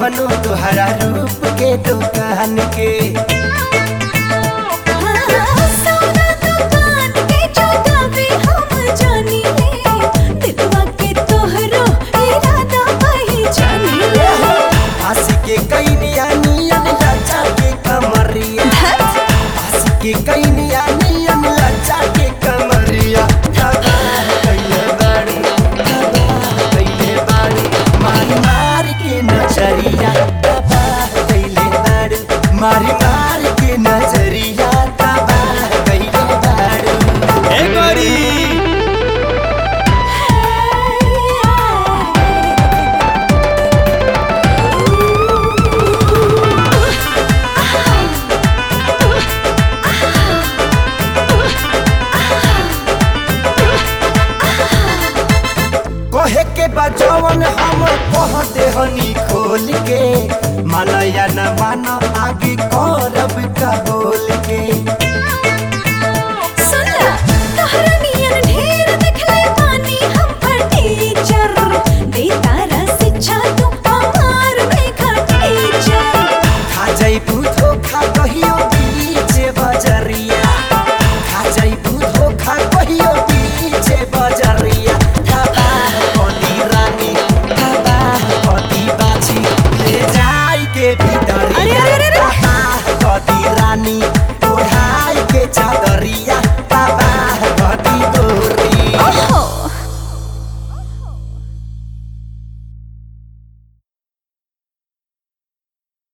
कवनो तुहरा रूप के दुकान के सोना दुकान के चौकावे हम जानी ले दिलवा के तोहरो इरादा पहचानी ले हंस के कई निया नियन लचा के कमरिया हंस के कई निया नियन लचा के कमरिया तबाह कइले बाड़ी तबाह कइले बाड़ी मारी मार के नजरिया तबाह कइले बाड़ी मारी मार के नजरिया तबाह कइले बाड़ी ए गोरी कहे के बजवन हम कह देहनी खोल के मानया न मान आगे करब का